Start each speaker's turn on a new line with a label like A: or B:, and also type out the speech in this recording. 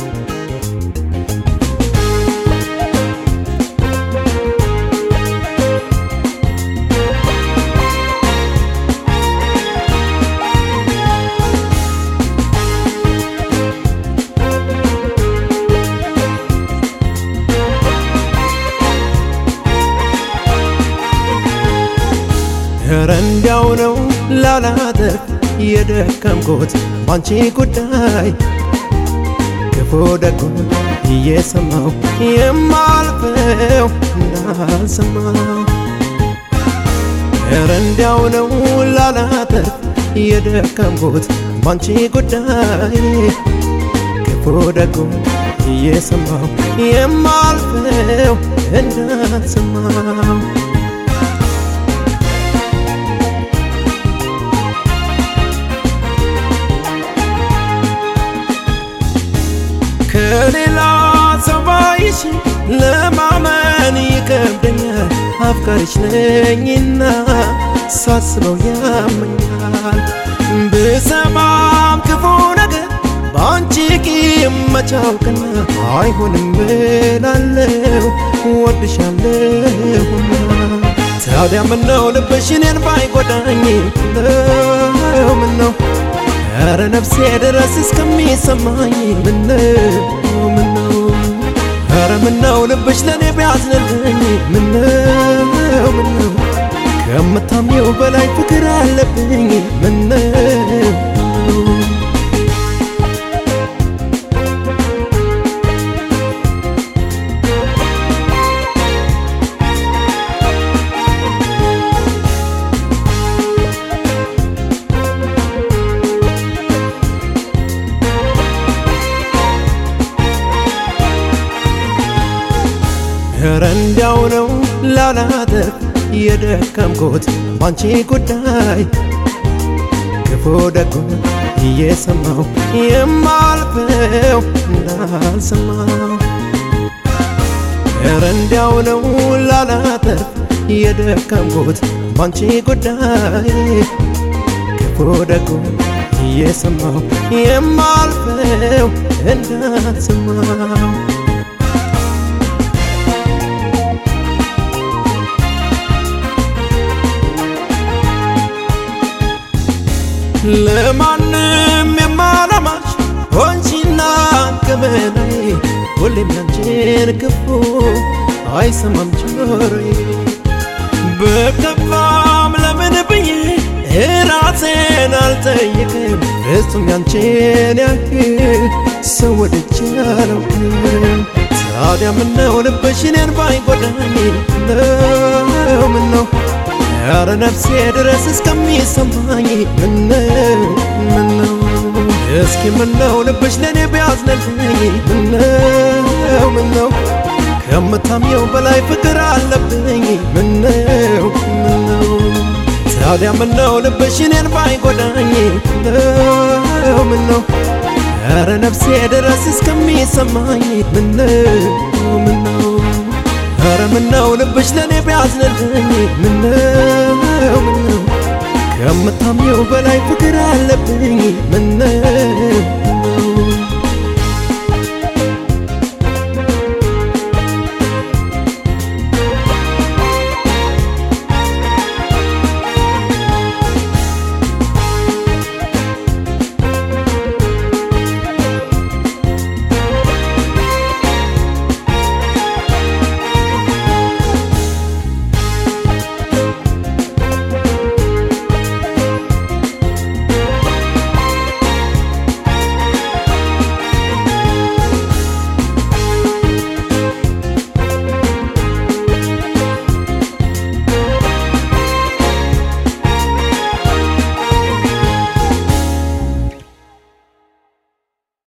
A: ኧረ እንዲያው ነው ላላተርፍ የደከምኩት ባንቺ ጉዳይ ክፉ ደጉን እየሰማው የማልፈው እንዳልሰማው ኧረ እንዲያው ነው ላላተርፍ የደከምኩት ባንቺ ጉዳይ ክፉ ደጉን እየሰማው የማልፈው እንዳልሰማው ከሌላ ሰው ባይሽ ለማመን ይከብደኛል። አፍቃሪሽ ነኝና ሳስበው ያመኛል። ብሰማም ክፉ ነገር በአንቺ ቂም መቻውቅና አይሆንም ብላለው ወድሻለሁና ታዲያ ምነው ልብሽ እኔን ባይጎዳኝ ነው ምነው ኧረ ነፍሴ ድረስ እስከሚሰማኝ ምነው ምነው ኧረ ምነው ልብሽ ለእኔ ቢያዝንልኝ ምነው ምነው ከምታምኘው በላይ ፍቅር አለብኝ ምነው ኧረ እንዲያው ነው ላላተርፍ የደከምኩት ባንቺ ጉዳይ ክፉ ደጉን እየሰማው የማልፈው እንዳልሰማው ኧረ እንዲያው ነው ላላተርፍ የደከምኩት ባንቺ ጉዳይ ክፉ ደጉን እየሰማው የማልፈው እንዳልሰማው ለማንም የማላማሽ ሆንሽና ገበናዬ ሁሌም ያንቺን ክፉ አይሰማም ጆሮዬ በከፋም ለምን ብዬ ራሴን አልጠይቅም ፍጹም ያንቺን ያህል ሰው ወድጄ አላውቅም ታዲያ ምነው ልብሽ እኔን ባይጎዳኝ ነው ምነው ኧረ ነፍሴ ድረስ እስከሚሰማኝ ምነው ምነው እስኪ ምነው ልብሽ ለእኔ ቢያዝንልኝ ምነው ምነው ከምታምኘው በላይ ፍቅር አለብኝ ምነው ምነው ታዲያ ምነው ልብሽ እኔን ባይጎዳኝ ምነው ምነው ኧረ ነፍሴ ድረስ እስከሚሰማኝ ምነው ምነው ኧረ ምነው ልብሽ ለእኔ ቢያዝንልኝ ምነው ምነው ከምታምኘው በላይ ፍቅር አለብኝ